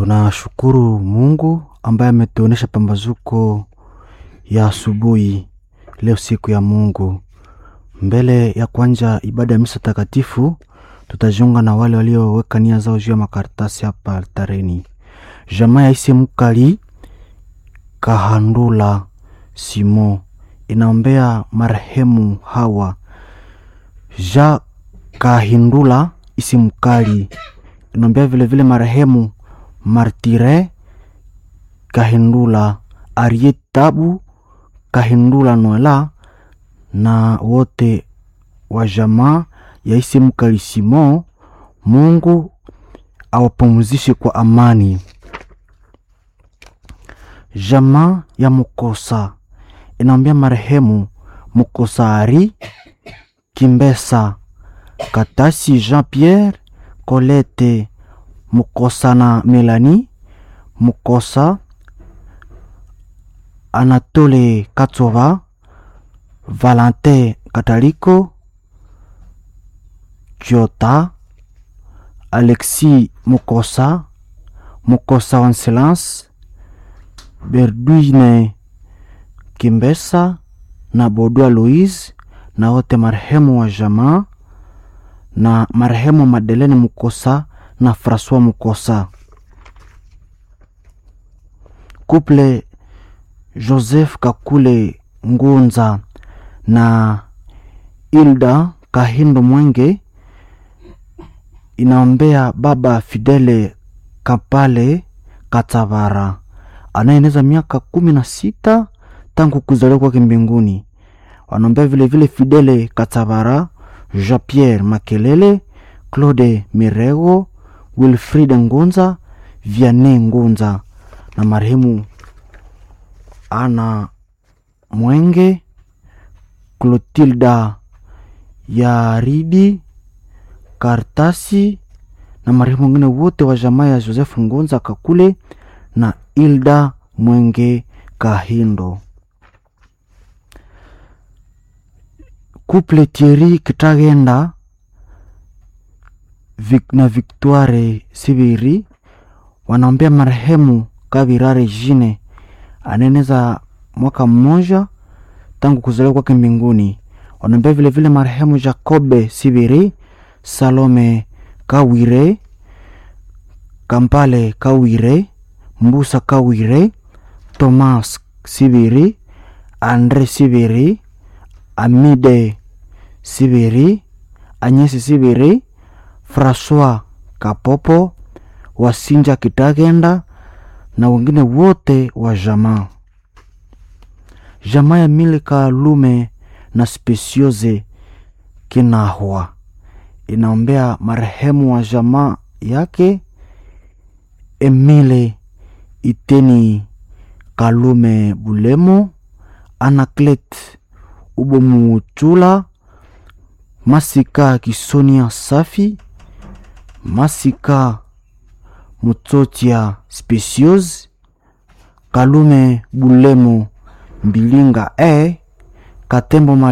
Tunashukuru Mungu ambaye ametuonesha pambazuko ya asubuhi leo, siku ya Mungu. Mbele ya kuanja ibada ya misa takatifu, tutajiunga na wale walioweka nia zao juu ya makaratasi hapa altareni. Jamaa ya ise mukali Kahandula Simo inaombea marehemu Hawa Ja Kahindula isi mukali inaombea vilevile marehemu Martire Kahindula Ariet Tabu Kahindula Noela na wote wa jamaa ya isi mukali Simo. Mungu awapumzishe kwa amani. Jamaa ya Mukosa inaombea marehemu Mukosa Ari Kimbesa Katasi Jean Pierre Colette Mukosa na Melanie Mukosa Anatole Katsova Valentin Kataliko Kiota Alexis Mukosa Mukosa Wanselance Berduine Kimbesa na Bodua Louise na wote marehemu wa jamaa na marehemu Madelene Mukosa na Francois Mukosa. Couple Joseph Kakule Ngunza na Ilda Kahindo Mwenge inaombea baba Fidele Kapale Katavara anayeneza miaka kumi na sita tangu kuzaliwa kwake mbinguni. Wanaombea vilevile Fidele Katavara, Jean Pierre Makelele, Claude Mirego, Wilfrida Ngunza, Vianney Ngunza na marehemu Ana Mwenge, Clotilda Yaridi Kartasi na marehemu wengine wote wa jamaa ya Joseph Ngunza Kakule na Ilda Mwenge Kahindo. Couple Thierry Kitagenda Vic na Victoire Sibiri wanaombea marehemu Kabirare Jine anaeneza mwaka mmoja tangu kuzaliwa kwake mbinguni. Wanaombea vilevile marehemu Jacobe Sibiri, Salome Kawire, Kampale Kawire, Mbusa Kawire, Thomas Sibiri, Andre Sibiri, Amide Sibiri, Anyesi Sibiri, Francois Kapopo, Wasinja Kitagenda na wengine wote wa jamaa. Jamaa ya Milika Lume na Spesioze Kinahwa inaombea marehemu wa jamaa yake Emile Iteni Kalume Bulemo, Anaclet Ubomuchula, Masika Kisonia Safi, Masika Mutsotia Specios, Kalume Bulemo Mbilinga e Katembo